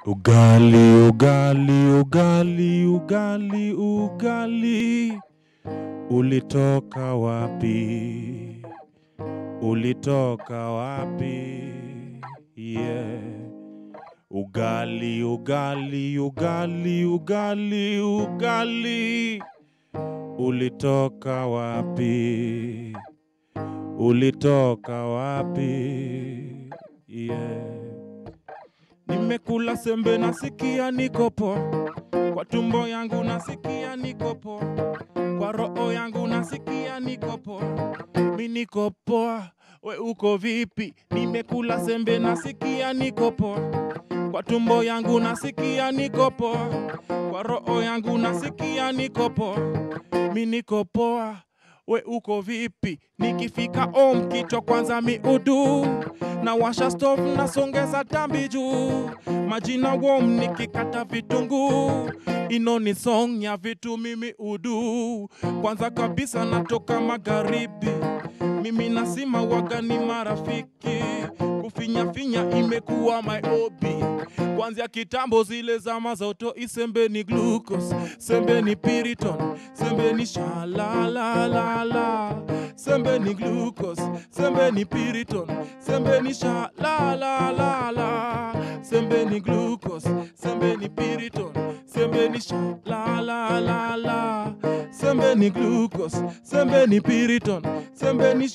Ugali, ugali, ugali, ugali, ugali. Ulitoka wapi? Ulitoka wapi? Yeah. Ugali, ugali, ugali, ugali, ugali. Ulitoka wapi? Ulitoka wapi? Yeah. Nimekula sembe nasikia niko poa, kwa tumbo yangu nasikia niko poa, kwa roho yangu nasikia niko poa, mi niko poa, we uko vipi? Nimekula sembe nasikia niko poa, kwa tumbo yangu nasikia niko poa, kwa roho yangu nasikia niko poa, mi niko poa we uko vipi? Nikifika home kichwa kwanza miudu, na washa stove nasongeza tambi juu, majina wom nikikata vitunguu, ino ni song ya vitu mimi udu. Kwanza kabisa natoka magharibi, mimi nasima waga ni marafiki, kufinyafinya imekuwa my hobby kwanzia kitambo zile zama za uto isembe ni glucose sembe ni piriton sembe ni shalalalala sembe ni glucose sembe ni piriton sembe ni shalalalala sembe ni glucose sembe ni piriton sembe ni shalalalala sembe ni glucose sembe ni piriton sembe ni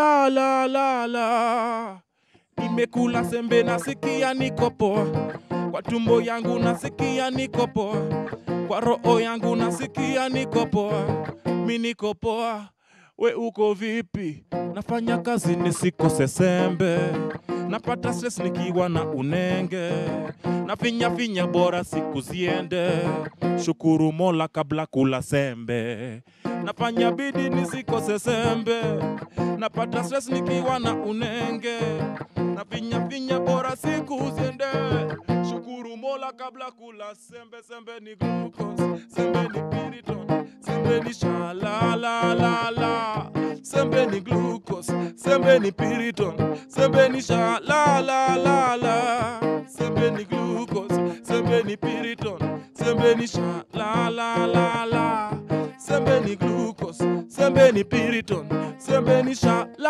shalalalala nimekula sembe nasikia niko poa kwa tumbo yangu nasikia niko poa, kwa roho yangu nasikia niko poa, mi niko poa, we uko vipi? Nafanya kazi nisikose sembe, napata stress nikiwa na unenge, na finya finya bora siku ziende, shukuru Mola kabla kula sembe, nafanya bidi nisikose sembe, napata stress nikiwa na unenge, na finya finya bora siku ziende shukuru Mola kabla kula sembe. Sembe ni glucose, sembe ni piriton, sembe ni shalalalala. Sembe ni glucose, sembe ni piriton, sembe ni shalalalala. Sembe ni glucose, sembe ni piriton, sembe ni shalalalala. Sembe ni glucose, sembe ni piriton, sembe ni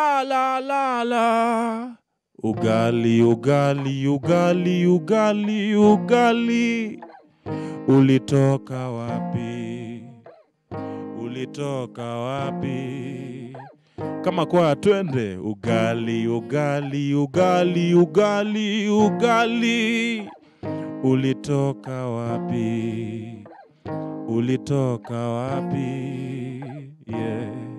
shalalalala. Ugali, ugali, ugali, ugali, ugali. Ulitoka wapi? Ulitoka wapi? Kama kwa twende. Ugali, ugali, ugali, ugali, ugali. Ulitoka wapi? Ulitoka wapi? Yeah.